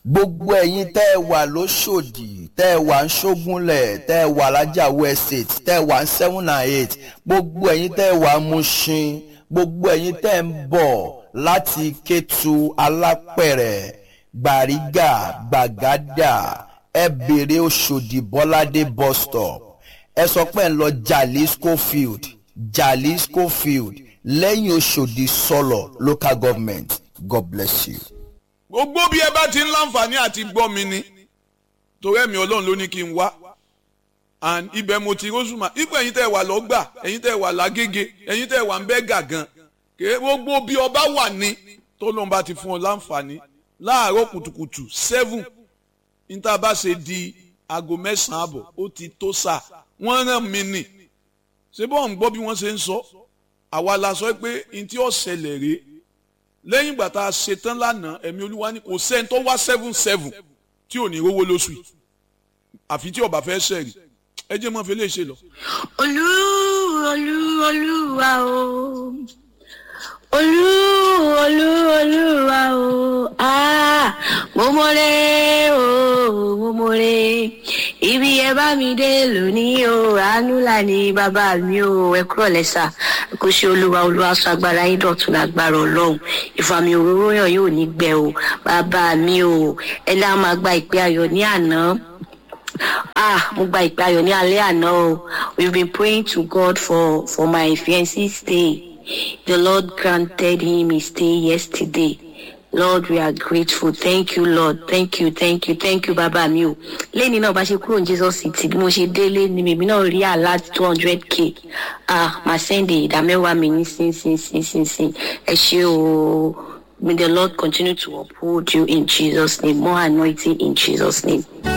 gbogbo ẹ̀yin tẹ́ ẹ wà lóṣòdì tẹ́ ẹ wà ń ṣógúnlẹ̀ tẹ́ ẹ wà lájàwó estate tẹ́ ẹ wà ń seven and eight gbogbo ẹ̀yin tẹ́ ẹ wà ń Mushin gbogbo ẹ̀yin tẹ́ ẹ ń bọ̀ láti Kétu Alápẹ̀rẹ̀ Gbàrígà Gbàgádà ẹ bèrè Òṣòdì Bọ́ládé bus stop ẹ sọ pé ẹ ń lọ Jalisco field Jalisco field lẹ́yìn Òṣòdì sọlọ local government God bless you. gbogbo bí ẹ bá ti ń láǹfààní àti gbọ́ mi ni torí ẹ̀mí ọlọ́run ló ní kí n wá and ibẹ̀ mo ti rọ́ṣùmá ipò ẹ̀yin tẹ́ ẹ wà lọ́gbà ẹ̀yin tẹ́ ẹ wà lágége ẹ̀yin tẹ́ ẹ wà ń bẹ́ gàgàn kè gbogbo bí ọba wà ní tó lóun bá ti fún ọ láǹfààní láàárọ̀ kùtùkùtù seven níta bá ṣe di aago mẹ́sàn-án àbọ̀ ó ti tó sà wọ́n rán mi nì ṣé bọ́ọ̀ ń gbọ́ bí wọ́n ṣe ń sọ àwa la sọ pé n tí ó ṣẹlẹ̀ rèé lẹ́yìn ìgbà tá a ṣe tán lánàá ẹ̀mí olúwa ní kò sẹ́ni tó wá seven seven tí ò ní rówó lóṣù yìí àfi tí ọba fẹ́ ṣẹ̀rì ẹ jẹ́ mọ́ fi lè ṣe lọ. olú olú olúwa o olú olú olúwa o ah mo mọ̀rẹ́ o mo mọ̀rẹ́ ibi ẹ bá mi dé lónìí o àánú là ní bàbá mi o ẹ kúrò lẹ́sà kò ṣe olúwa olúwa sọ agbára yín dọ̀tun lágbára ọlọ́run ìfàmì òróró yàn yóò ní gbẹ o bàbá mi o ẹ dá máa gba ìpè ayọ̀ ní àná ah mo gba ìpè ayọ̀ ní alẹ́ àná o we've been praying to God for for my fiancé stay the Lord granted him his stay yesterday Lord we are grateful thank you Lord thank you thank you thank you bàbá mi o lẹ́ni náà bá ṣe kúrò ní Jesus city bí mo ṣe délé ni mèmí náà rí alert two hundred k ah màá sẹ́ndì ìdámẹ́wàá mi ní sínsínsínsínsín ẹ ṣé o may the Lord continue to uphold you in Jesus name more anointing in Jesus name.